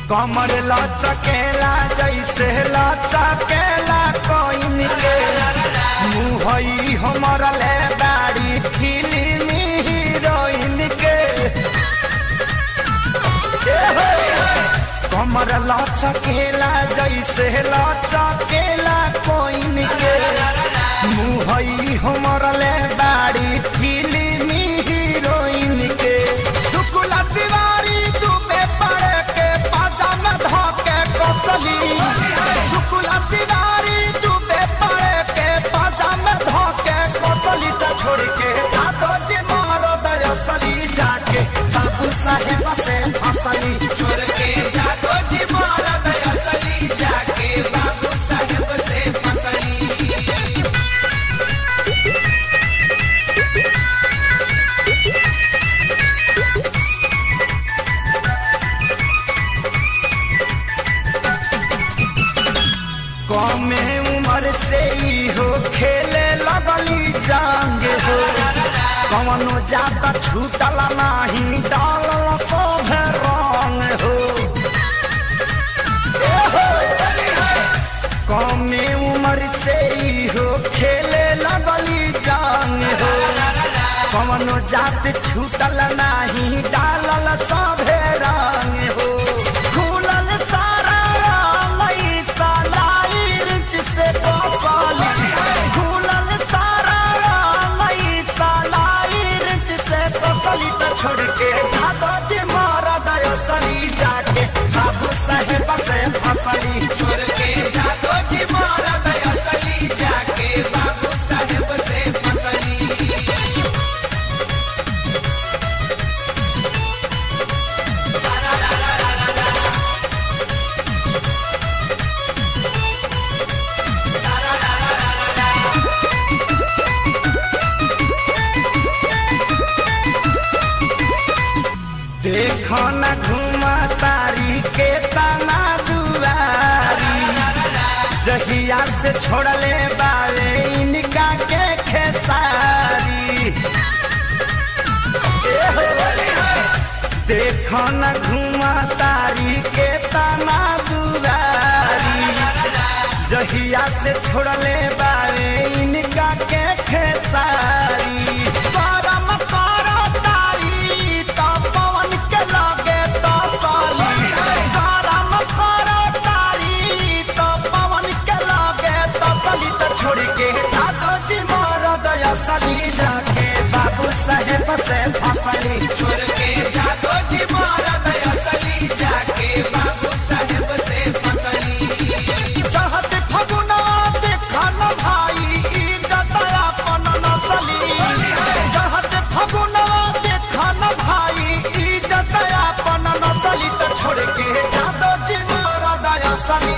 कमर लचकेला जैसे लचकेला कोइन के मुहई हमर ले दाढ़ी फिल्मी हीरोइन के ए हो, कमर लचकेला जैसे लचकेला कोइन के मुहई हमर ले दाढ़ी फिल्मी हीरोइन के शुक्ला तिवारी दुबे पड़े के पाजामा धोके कसली शुक्ला तिवारी दुबे पड़े के पाजामा धोके कसली त छोड़ के दादो जी मारो दयसली जाके बाबू साहेब से फसली छोड़ के जातो जी मारा दयासली जाके बाबू साहेब से फसली कमे उम्र से ही हो खेले लगली जांग हो कवनो जाता छूटल नाही डालल सब रंग हो ए हो, कमे उम्र से ही हो खेले लगली जांग हो कवनो जात छूटल नाही डालल सभे रंग हो खुलल सारा लई सालाई रिच से बसली खुलल सारा लई सालाई रिच से बसली त छोड़ के दादा जी मारा दयसली जाके बाबू साहेब से फसली छोड़ के जातो जी मारा दयासली जाके बाबू साहेब से फसली देखो न घुमा तारी के तना दुआरी जहिया से छोड़ले बारे इनका के खेसारी ए हो, देखो न घुमा तारी के तना दुआरी जहिया से छोड़ले बारे इनका के खेसारी करम करो तारी तो पवन के लगे तो साली करम करो तारी तो पवन के लगे तो साली तो छोड़ के जादो जी मोर दया सली जाके बाबू साहेब से फसली छोड़ के जातो जी मारा दयासली जाके बाबू साहेब से फसली चाहत फगुना देखन भाई इज्जत अपन नसली चाहत फगुना देखन भाई इज्जत अपन नसली तो छोड़ के जादो जी मोर दया सली